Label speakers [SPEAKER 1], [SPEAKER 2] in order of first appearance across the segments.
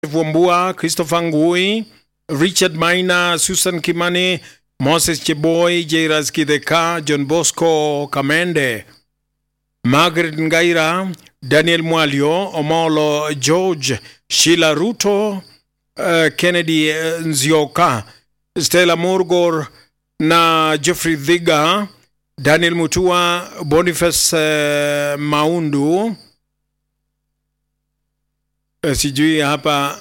[SPEAKER 1] Vumbua, Christopher Ngui, Richard Maina, Susan Kimani, Moses Cheboy, Jairas Kideka, John Bosco Kamende, Margaret Ngaira, Daniel Mwalio, Omolo George, Sheila Ruto, uh, Kennedy uh, Nzioka, Stella Murgor na Jeffrey Dhiga, Daniel Mutua, Boniface uh, Maundu. Uh, sijui hapa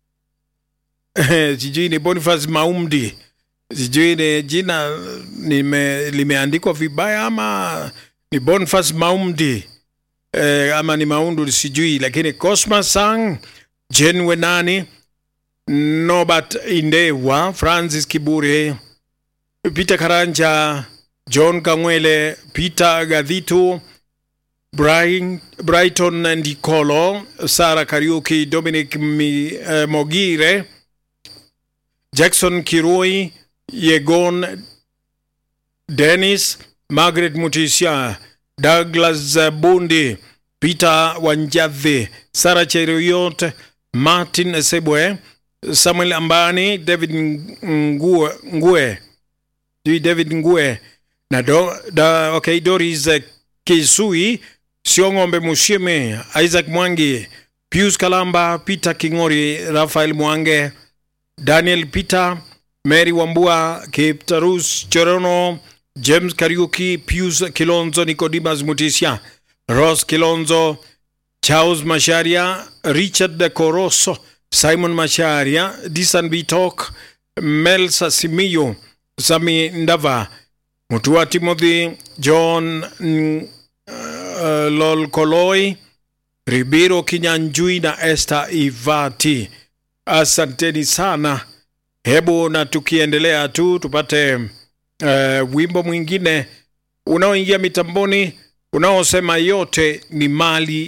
[SPEAKER 1] sijui ni Boniface Maumdi, sijui ni jina nime, limeandikwa vibaya ama ni Boniface Maumdi eh, ama ni Maundu sijui, lakini Cosmas Sang, Jen Wenani, Norbert Indewa, Francis Kibure, Peter Karanja, John Kangwele, Peter Gadhitu, Brian, Brighton Ndikolo, Sara Kariuki, Dominic Mi, eh, Mogire, Jackson Kirui, Yegon Dennis, Margaret Mutisha, Douglas Bundi, Peter Wanjadhi, Sara Cheruiyot, Martin Sebwe, Samuel Ambani, David Ngue, Ngue, David Ngue na do, da, okay, Doris Kisui, Siong'ombe Mushime, Isaac Mwangi, Pius Kalamba, Peter Kingori, Rafael Mwange, Daniel Peter, Mary Wambua, Kiptarus Chorono, James Kariuki, Pius Kilonzo, Nicodemus Mutisha, Ross Kilonzo, Charles Masharia, Richard De Coroso, Simon Masharia, Disan Bitok, Melsa Simiyo, Sami Ndava, Mutua Timothy, John uh, Lol Koloi, Ribiro Kinyanjui na Esther Ivati. Asanteni sana. Hebu na tukiendelea tu tupate uh, wimbo mwingine unaoingia mitamboni unaosema yote ni mali